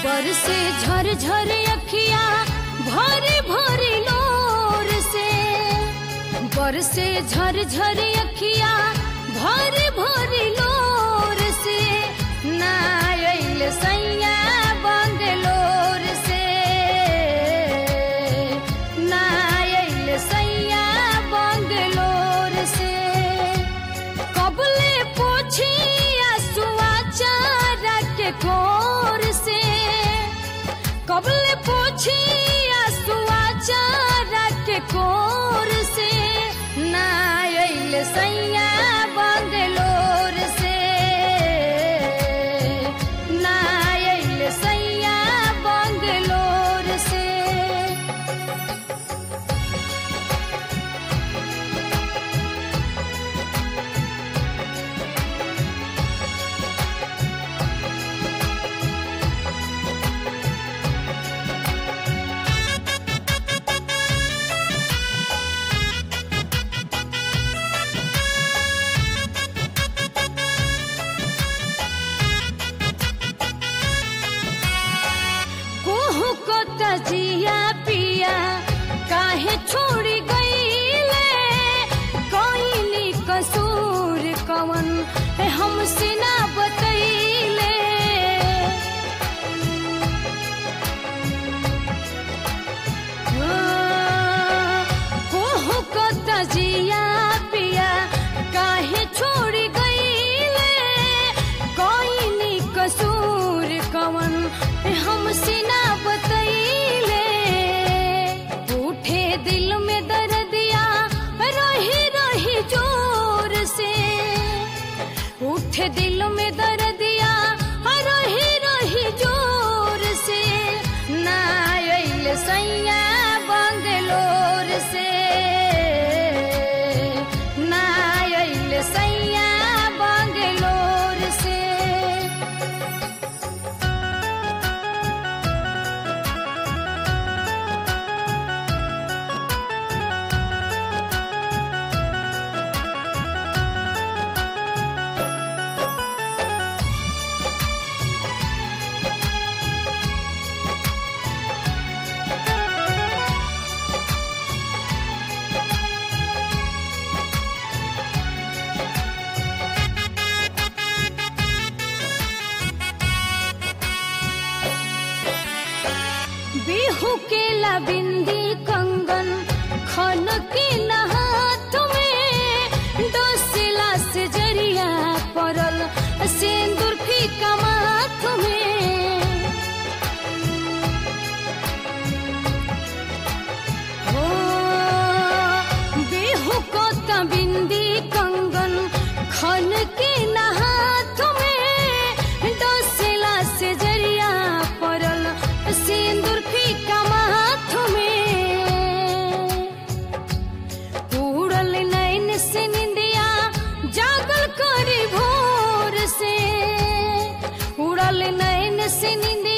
बर से झर झर अखिया भरी भरी लोर से बर से झर झर अखिया भरी भरी लोर से नायल सैया बंगलोर से नायल सैया बंगलोर से कबले पोछी आसुआ चारा के कोर से कबले पोछी आसुआ चारा के कोर से नायल सैया बंगलोर से नायल सैया बंगलोर से कोहू को तजिया पिया काहे छोड़ी गईले कोइनी कसूर कवन है हमसे ना बतैले कोहू को तजिया पिया काहे छोड़ी गईले कोइनी कसूर कवन है हमसे ना बतैले उठे दिल में दर्दिया रही रही जोर से उठे दिल में दर्दिया रही रही जोर से नायल सैया बंगलोर से नायल सैया बंगलोर से बिहू के लबिंदी कंगन खन के नहाथ में डोसिला से जरिया पड़ल सिंदूर फीका माथ में हो बिहू को तबिंदी कंगन खन के नहाथ में डोसिला से जरिया पड़ल सिंदूर फीका माथ में उड़ल नैन से निंदिया जागल करी भोर से उड़ल नैन से निंदिया